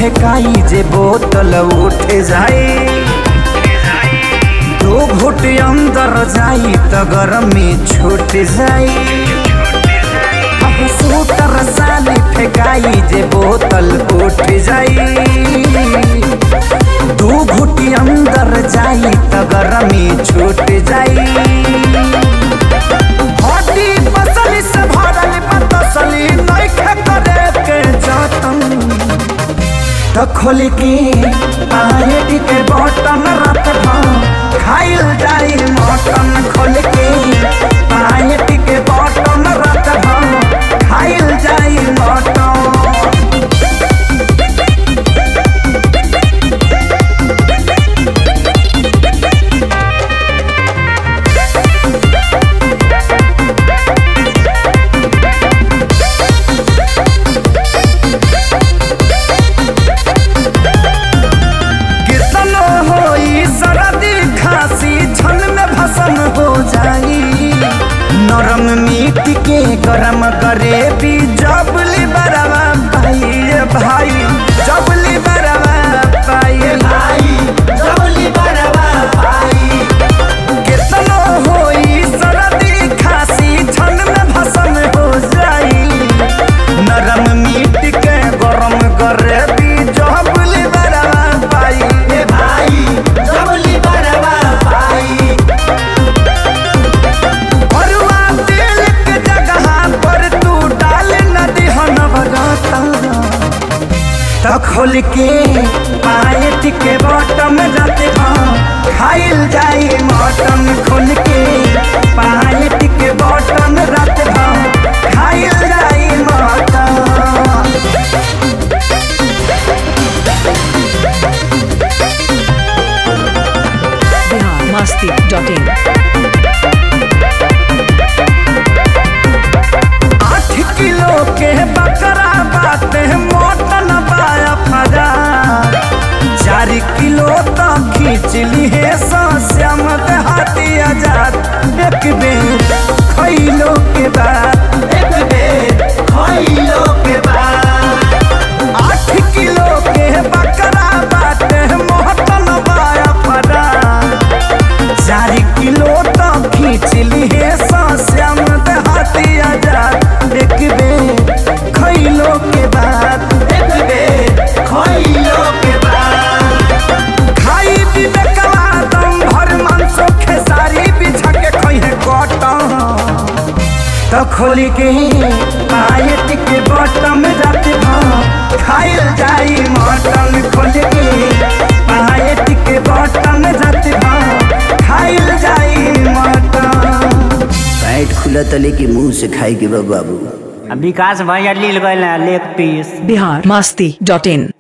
फेकाई जे बोतल उठ जाए दो घुट अंदर जाई त गरमी छूट जाई अब सूटर साली फेकाई जे बोतल उठ जाई दू घुटी अंदर जाई त गरमी छूट जाई हड्डी पसली से भरल पतसली नइखे करे के जतन त खोल के पायट के बटन रात भर खाइल जाई मटन खोल के पायट के बटन रात भर खाइल जाई मटन कितनो होई सरदी खांसी छन में भसन हो जाई नरम मीट के गरम करे भी जबली बरवा पाई रे भाई जबली बरवा पाई भाई जबली बरवा पाई कितनो होई सरदी खांसी छन में भसन हो जाई नरम मीट के गरम करे भी जबली बरवा पाई ए भाई जबली बरवा पाई भरुआ तेल के जगह पर तू डाल नदी हन भगता त खोल के पायट के बटम जाते खाइल जाई मटन खोल के पायट के बटम रात खाइल जाई mutton Bihar Masti dot in आठ किलो के बकरा बाटे मोटन बाया फजा चार किलो तो खींच ली है श्याम हाथी आजाद एक बेर खैलो के बाद एक बेर खैलो के बाद आठ किलो के बकरा बाटे मोटन बाया फजा चार किलो तो खींच ली है श्याम देहाती आजाद एक बेर खैलो के बाद एक बेर खैलो के बाद खाई विवेकवा दम भर मांसो खेसारी बिछा के खैहे कटन तो खोल के पायट के बटम जाते भाव खाइल जाई मटन खोल के पायट के बटम जाते भाव खाइल जाई मटन पैंट खुला तले के मुंह से खाई के बा बाबू विकास भैया लील गए leg piece Bihar Masti dot इन